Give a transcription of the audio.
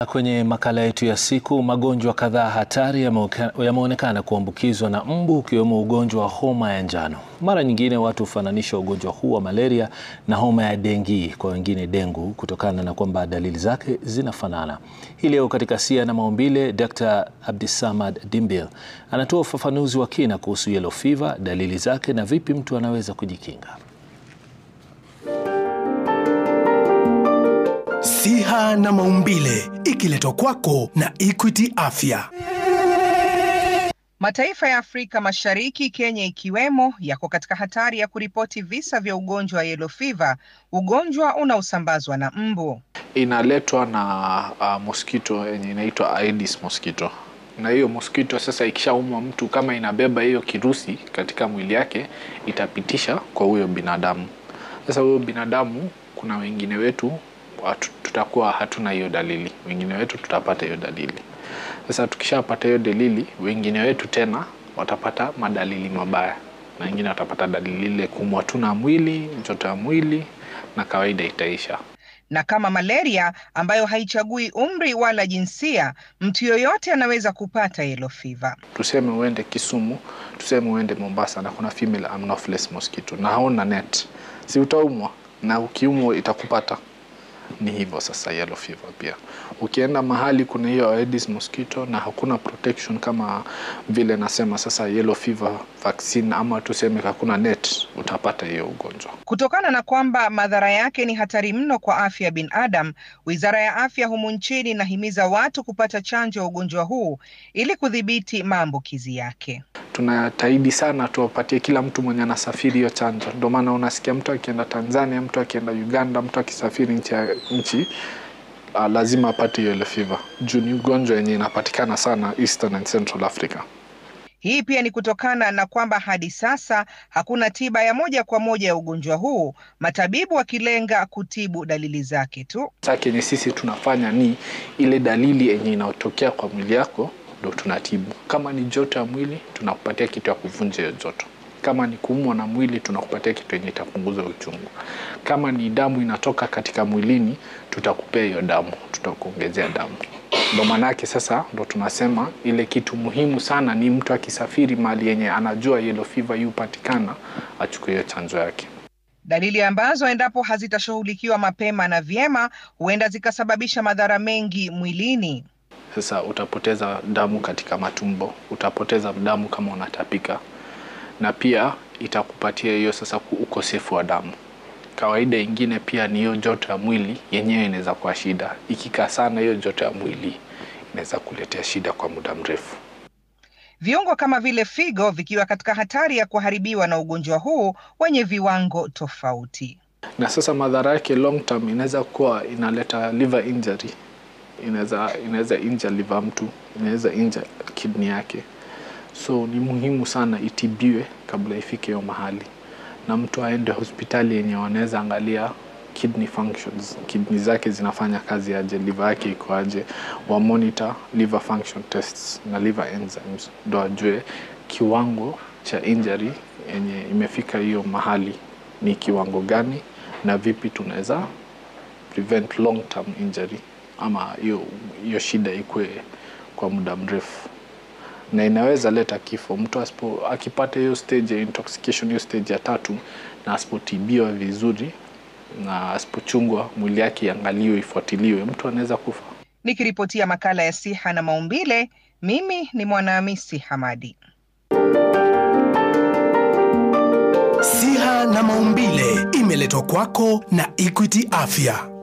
Kwenye makala yetu ya siku, magonjwa kadhaa hatari yameonekana kuambukizwa na mbu ukiwemo ugonjwa wa homa ya njano. Mara nyingine watu hufananisha ugonjwa huu wa malaria na homa ya dengi, kwa wengine dengu, kutokana na kwamba dalili zake zinafanana. Hii leo katika Sia na Maumbile, Dr. Abdisamad Dimbil anatoa ufafanuzi wa kina kuhusu yellow fever, dalili zake na vipi mtu anaweza kujikinga. Siha na Maumbile ikiletwa kwako na Equity Afya. Mataifa ya Afrika Mashariki, Kenya ikiwemo, yako katika hatari ya kuripoti visa vya ugonjwa wa yellow fever, ugonjwa unaosambazwa na mbu. Inaletwa na uh, mosquito yenye inaitwa Aedes mosquito, na hiyo mosquito sasa ikishaumwa mtu, kama inabeba hiyo kirusi katika mwili yake, itapitisha kwa huyo binadamu. Sasa huyo binadamu, kuna wengine wetu watu, tutakuwa hatuna hiyo dalili, wengine wetu tutapata hiyo dalili. Sasa tukishapata hiyo dalili, wengine wetu tena watapata madalili mabaya, na wengine watapata dalili ile kuumwa tu na mwili, joto ya mwili, na kawaida itaisha. Na kama malaria ambayo haichagui umri wala jinsia, mtu yoyote anaweza kupata yellow fever. Tuseme uende Kisumu, tuseme uende Mombasa, na kuna female anopheles mosquito na hauna net, si utaumwa? Na ukiumwa itakupata ni hivyo sasa. Yellow fever pia, ukienda mahali kuna hiyo Aedes mosquito na hakuna protection kama vile nasema sasa, yellow fever vaccine ama tuseme hakuna net, utapata hiyo ugonjwa. Kutokana na kwamba madhara yake ni hatari mno kwa afya ya binadamu, Wizara ya Afya humu nchini inahimiza watu kupata chanjo ya ugonjwa huu ili kudhibiti maambukizi yake. Tunataidi sana tuwapatie kila mtu mwenye anasafiri hiyo chanjo. Ndio maana unasikia mtu akienda Tanzania, mtu akienda Uganda, mtu akisafiri nchi ya nchi uh, lazima apate hiyo yellow fever juu ni ugonjwa yenye inapatikana sana Eastern and Central Africa. Hii pia ni kutokana na kwamba hadi sasa hakuna tiba ya moja kwa moja ya ugonjwa huu, matabibu wakilenga kutibu dalili zake tu. Sasa kenye sisi tunafanya ni ile dalili yenye inayotokea kwa mwili yako ndo tunatibu. Kama ni joto ya mwili, tunakupatia kitu ya kuvunja hiyo joto. Kama ni kuumwa na mwili, tunakupatia kitu yenye itapunguza uchungu. Kama ni damu inatoka katika mwilini, tutakupea hiyo damu, tutakuongezea damu. Ndo maanake sasa ndo tunasema ile kitu muhimu sana ni mtu akisafiri mahali yenye anajua yellow fever yupatikana, achukue hiyo chanjo yake. Dalili ambazo endapo hazitashughulikiwa mapema na vyema, huenda zikasababisha madhara mengi mwilini. Sasa utapoteza damu katika matumbo, utapoteza damu kama unatapika, na pia itakupatia hiyo sasa ukosefu wa damu. Kawaida ingine pia ni hiyo joto ya mwili yenyewe inaweza kuwa shida. Ikikaa sana hiyo joto ya mwili inaweza kuletea shida kwa muda mrefu. Viungo kama vile figo vikiwa katika hatari ya kuharibiwa na ugonjwa huu wenye viwango tofauti. Na sasa madhara yake long term inaweza kuwa inaleta liver injury inaweza inaweza inja liver mtu, inaweza inja kidney yake. So ni muhimu sana itibiwe kabla ifike hiyo mahali, na mtu aende hospitali yenye wanaweza angalia kidney functions, kidney zake zinafanya kazi aje, liver yake iko aje, wa monitor liver function tests na liver enzymes, ndo ajue kiwango cha injury yenye imefika hiyo mahali ni kiwango gani, na vipi tunaweza prevent long term injury ama hiyo hiyo shida ikwe kwa muda mrefu, na inaweza leta kifo. Mtu asipo akipata hiyo stage ya intoxication, hiyo stage ya tatu, na asipotibiwa vizuri na asipochungwa, mwili yake iangaliwe, ifuatiliwe, mtu anaweza kufa. Nikiripotia makala ya Siha na Maumbile, mimi ni Mwanahamisi Hamadi. Siha na Maumbile imeletwa kwako na Equity Afya.